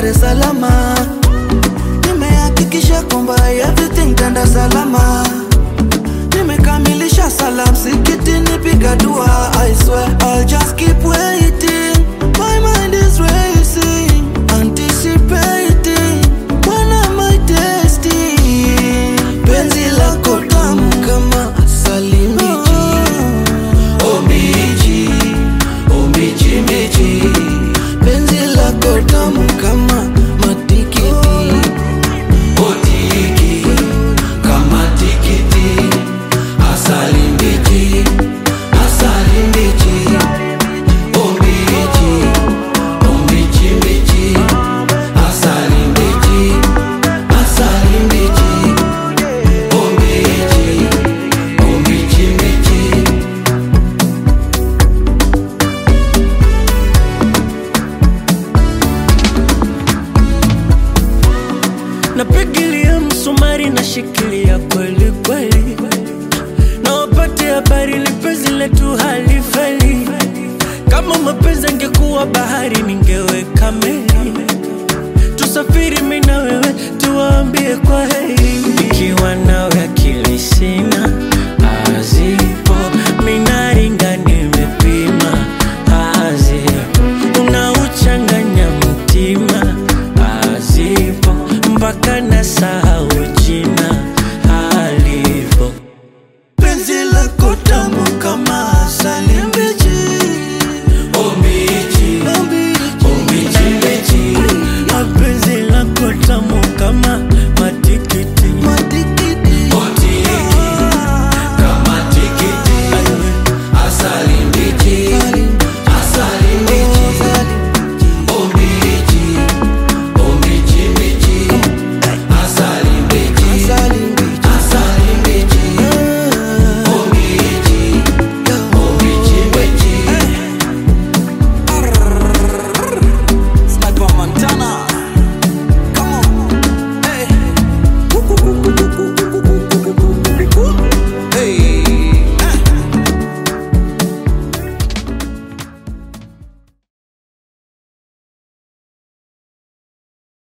Dar es Salaam. Nimehakikisha kwamba everything tanda salama. Nimekamilisha sala msikitini, piga dua. I swear I'll just keep waiting. My mind is racing, anticipating. When am I tasting? Penzi lako tamu kama asali mbichi. Oh mbichi, oh mbichi mbichi. Penzi lako tamu kama matikiti. Oh tiki, kama tikiti. Asali mbichi, asali mbichi. Oh mbichi, oh mbichi mbichi. Asali mbichi, asali mbichi. Oh mbichi, oh mbichi mbichi. napigilia msumari na shikilia kweli kweli, na wapate habari lipenzi letu halifeli. Kama mapenzi angekuwa bahari, ningeweka meli tusafiri mimi na wewe, tuwaambie kwa heri. Nikiwa nawe akili sina